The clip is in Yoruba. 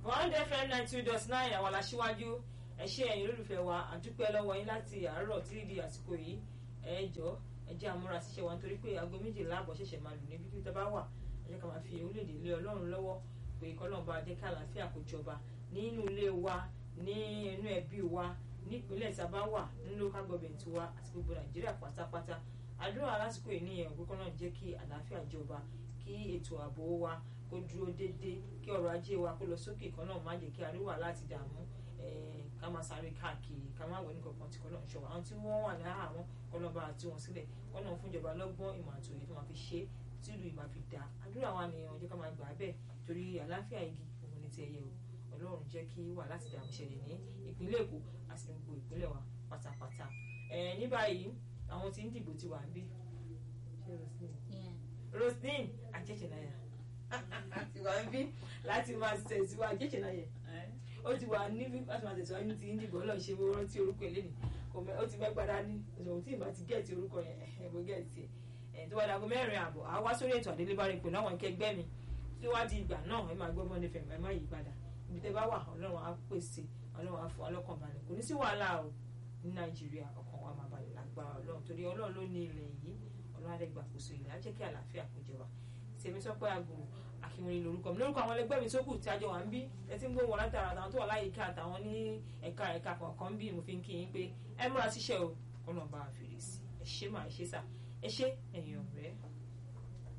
bond fm nine two dot nine àwọn aláṣíwájú ẹ ṣé ẹ̀yin olólùfẹ́ wa àdúpẹ́ lọ́wọ́ yín láti àárọ̀ títí di àsìkò yìí ẹ jọ ẹ jẹ́ àmúra ṣiṣẹ́ wa nítorí pé aago méjìlá àbọ̀ ṣẹ̀ṣẹ̀ máa lù níbi tí tá bá wà ẹ jẹ́ ká máa fi orílẹ̀-èdè lé ọlọ́run lọ́wọ́ pé kọ́lọ́run bá jẹ́ ká àlàáfíà kó jọba nínú ilé wa ní inú ẹbí wa nípínlẹ̀ tá a bá wà ní local government wa àti gbogbo nàìjíríà pátápátá àdúrà lásìkò yìí nìyẹn òkú kọ́nà jẹ́ kí àlàáfíà jọba kí ètò ààbò wa kó dúró déédéé kí ọrọ̀ ajé wa kó lọ sókè kan náà má jẹ́ kí àríwá láti dààmú ká máa sáré káàkiri ká máa wọ ní kankan tí kọ́ náà ṣọwọ́ àwọn tí wọ́n wà lára àwọn kọ́nà bá tú wọn sílẹ̀ kọ́nà fúnjọba lọ́gbọ́n ìmọ̀ àti òye tó máa fi ṣe tìlú ìmọ̀ fi dá àdúrà wa nìyẹn jẹ́ ká máa gbà á bẹ́ẹ̀ torí àlàáfíà igi òun ni ti ẹyẹ o ọlọ́run jẹ́ kí wà láti dààmú ṣẹlẹ̀ ní ìpínlẹ̀ èkó àti gbogbo ìpínlẹ̀ wa pátápátá ní báyìí àwọn tí ń dìbò ti wà ń bí roslyn ajẹ́jẹ̀náyà ti wà ń bí láti máa tẹ̀síwájú ajẹ́jẹ̀náyà ó ti wà níbí láti máa tẹ̀síwájú ní ti ń dìbò ọlọ́run ṣe wọ́n rántí orúkọ ẹ̀ lẹ́nu ó ti mẹ́gbàá dání òṣèlú tí ìbá ti gẹ̀ẹ́tì orúkọ yẹn ẹ̀bùn gẹ̀ẹ́tì ẹ̀ tó wà dàgbọ́ mẹ́rin àbọ̀ àá wá sórí ètò àdélébárí pẹ̀lú àwọn akẹgbẹ́ mi tí wá di ìgbà náà ẹ máa gbọ́gbọ́n nífẹ̀ẹ́ ẹ má yí padà ibi tẹ́ bá wà ọlọ́run á pèsè ọlọ́run á fún ọlọ́kàn balẹ̀ kò ní sí wàhálà o ní nàìjíríà ọkàn wa máa balẹ̀ lágbára ọlọ́run torí ọlọ́run ló ní ilẹ̀ yìí ọlọ́run á dẹ̀ gbàkóso ilẹ̀ á jẹ́ kí àlàáfíà kó jọba tèmi sọ pé àgùrù akínwìn lórúkọ mi lórúkọ àwọn ẹlẹgbẹ́ mi tó kù tí a jọ wà ń bí ẹ ti ń gbóhùn látara àtàwọn tó wà láyìíká àtàwọn ní ẹ̀ka ẹ̀ka kọ̀ọ̀kan bí mo fi ń kí yín pé ẹ múra síṣẹ́ o ọlọ́run bá a fèrè sí ẹ ṣé máa ẹ ṣé sà ẹ ṣé ẹ̀yin ọ̀rẹ́.